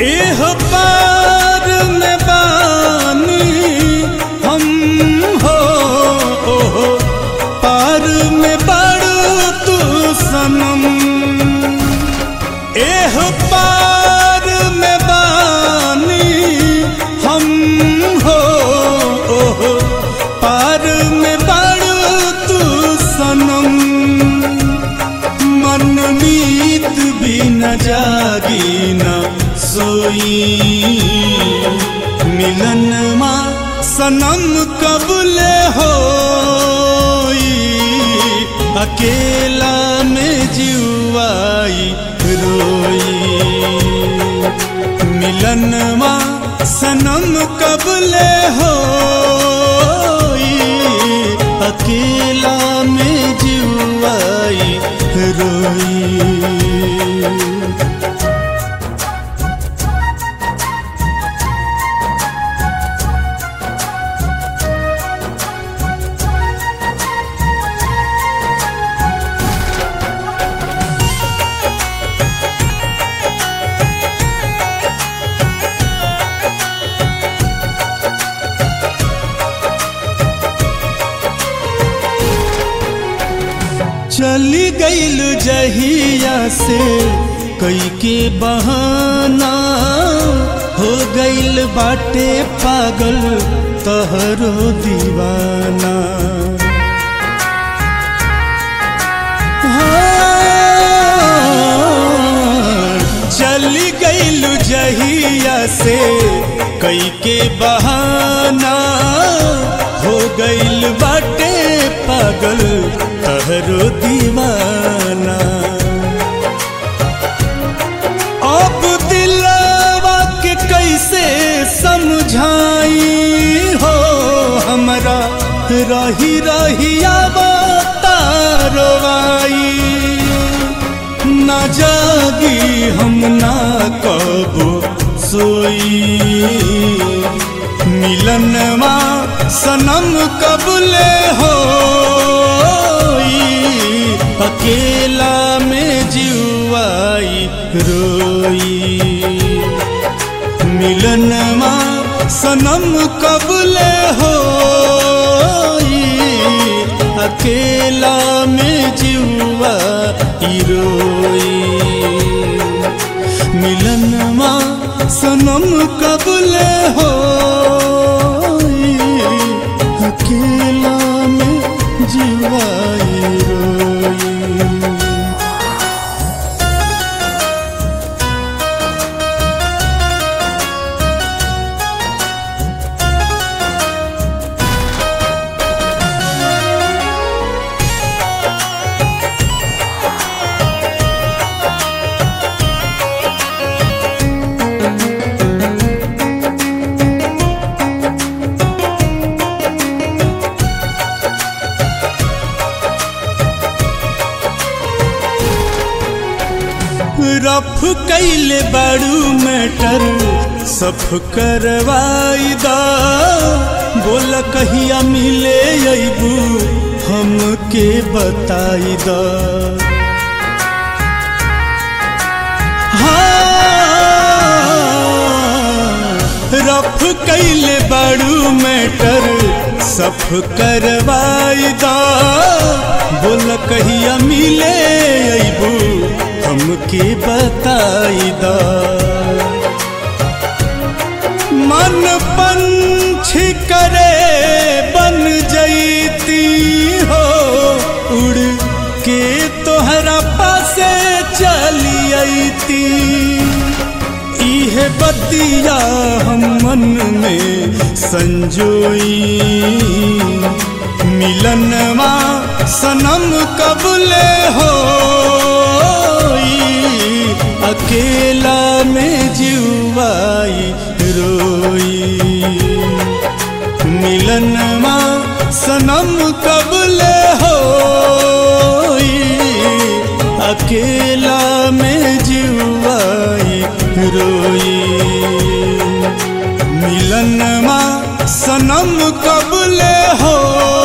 एह पार में बानी हम हो ओहो पार में बड़ो तू सनम एह पार में बानी हम हो ओहो पार में बड़ो तू सनम मन मीत भी न जागी न सोई मिलन मा सनम कबले हो अकेला में जीवाई रोई मिलन मा सनम कबले हो अकेला में जीवाई रोई चली गईल जहिया से कई के बहाना हो गईल बाटे पागल तहरो दीवाना हाँ, चली गईल जहिया से कई के बहाना हो गईल बाटे पागल तहरो दीवाना अब दिलवा के कैसे समझाई हो हमरा रही रही तारवाई ना जागी हम ना कबो सोई मिलनवा सनम कबले हो अकेला में जीवाई रोई मिलनवा सनम कबले हो अकेला में जीवा रोई मिलनवा सनम कबले हो अकेला में जीवाई रोई रफ कैले बड़ू मैटर सफ करवाई दा बोल कहिया मिले अबू हमके बताई दा हाँ, रफ कैले बड़ू मैटर सफ करवाई दा बोल कहिया मिले अबू हमके बताई दा मन पंछी करे बन जईती हो उड़ के तोहरा पासे चली अईती इहे बतिया हम मन में संजोई मिलनवा सनम कबले हो अकेला में जीवाई रोई मिलनवा सनम कबले हो अकेला में जीवाई रोई मिलनवा सनम कबले हो